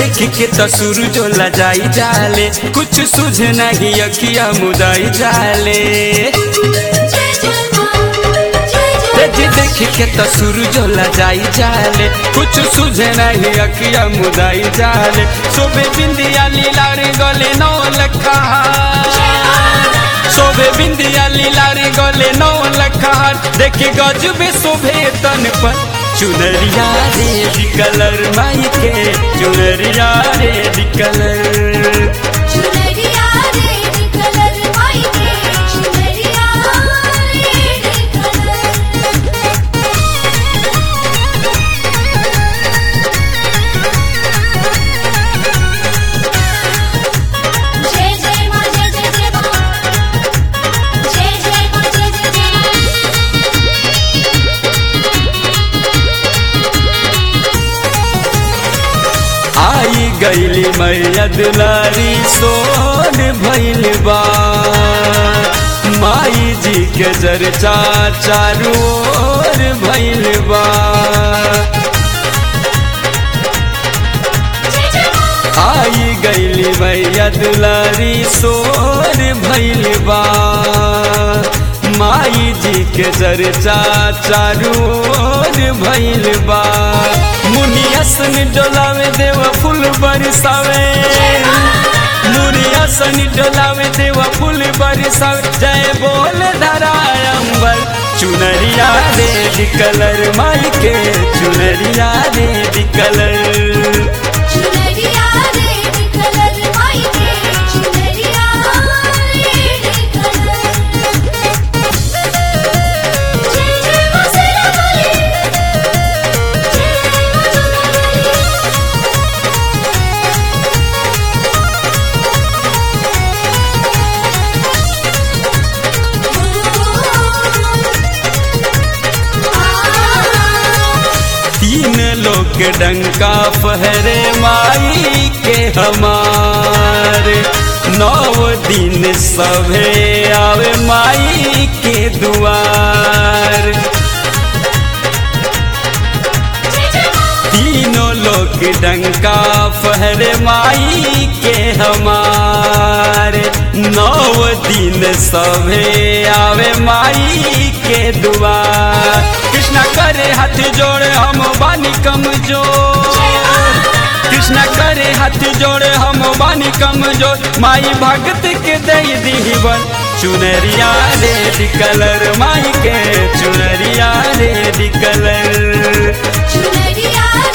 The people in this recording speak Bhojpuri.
देख के तो सूरज लजाई जाले कुछ सुझे नहीं अखिया मुदाई जाले जय जय मां जय जय तेजी देख के तो सूरज लजाई जाले कुछ सुझे नहीं अखिया मुदाई जाले सोबे बिंदिया लीला रे गले नौ लखा शोभे बिंदिया लीला रे गले नौ लखार देखे गजबे शोभे तन पर चुनरिया रे कलर माई के चुनरिया रे कलर चुनरिया रेड कलर माई के चुनरिया रेड कलर जय जय मां जय जय जय मां जय जय मां जय जय आई गईली मैया दुलारी सोन भइल बा माई जी के चर्चा चारू ओर भइल बा जय जय मां आई गईली मैया दुलारी सोर भइल बा माई जी के चर्चा चारू ओर भइल बा मुनियासन डोलावे देव फूल बरसावे मुनियासन डोलावे देव फूल बरसावे जय बोल धराय अंबर चुनरिया रेड कलर माई के चुनरिया रेड कलर चुनरिया रेड कलर माई के चुनरिया रेड कलर जय जय मां सेरा वाली जय जय मां जोगली तीन लोग डंका पहरे माई के हमारे नौ दिन सभे आवे माई के दुआर जय जय मां तीनों लोग डंका पहरे माई के हमारे नौ दिन सभे आवे माई के दुआर कृष्णा करे हाथ जोड़े हम बानी कमजोर कृष्णा करे हाथ जोड़े हम बानी कमजोर माई भगत के दे दीवन चुनरिया रेड कलर माई के चुनरिया रेड कलर चुनरिया